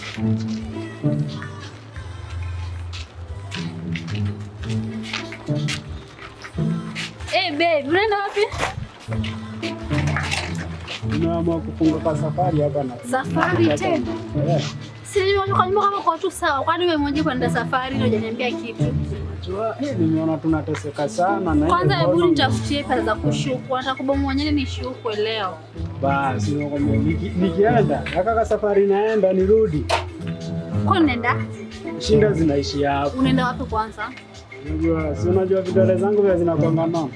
Eh, babe, unaenda wapi? Nimeamua kufunga kwa safari hapa na Safari tena? Eh, Si nimetoka nyumba kama kwa tu sawa. Kwani wewe mwenyewe kwenda safari na hujaniambia kitu? najua, eh, nimeona tunateseka sana na Kwanza ile hebu corona. nitafutie pesa za kushuku. Nataka kubomoa nyele nishukwe leo. Basi nakwambia, niki- nikienda akaka safari naenda nirudi, Kwa unaenda? shinda zinaishia hapo. Unaenda wapi kwanza? Unajua, si unajua vidole zangu vya zinakwanga nono.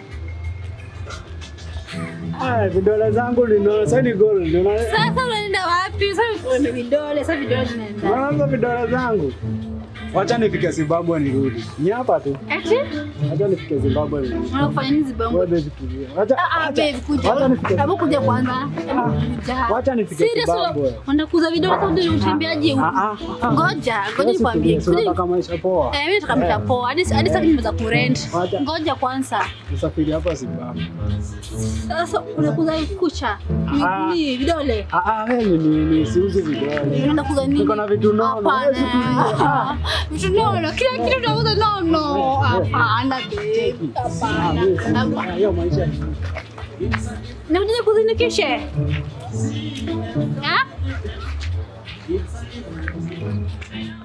Ah, vidole zangu lino sasa ni gold. Unaona Sasa unaenda wapi? Sasa unaenda vidole, sasa vidole zinaenda. unaona vidole zangu. Wacha nifike Zimbabwe nirudi. Ni hapa tu. Eti? Wacha nifike Zimbabwe nirudi. Unafanya nini Zimbabwe? Wewe fikiria. Wacha Ah, ah, wacha- babe, kuja. Wacha nifike. Hebu kuja kwanza. Hebu kuja. Wacha nifike Serious, Zimbabwe. Unaenda kuuza vidole kwa ndio utembeaje huko? Ah, ah, ah. Ngoja, ngoja Wewe nikwambie. fikiria, si Kuja- unataka maisha poa. Eh, mimi nataka mtapoa. Hadi hadi sasa nimeweza kurent. Wacha. Ngoja kwanza. Usafiri hapa Zimbabwe. Sasa unakuza kucha. Ah. Ni vidole. Ah, ah, wewe ni ni siuzi vidole. Unaenda kuuza nini? Niko na vitu nono. Hapana. Wewe fikiria. Vitu nono. Kila kitu unauza nono. Hapana babe. Ah, Hapana. wewe, Hapana. hiyo maisha Nakuja kuzinikishe. Ah?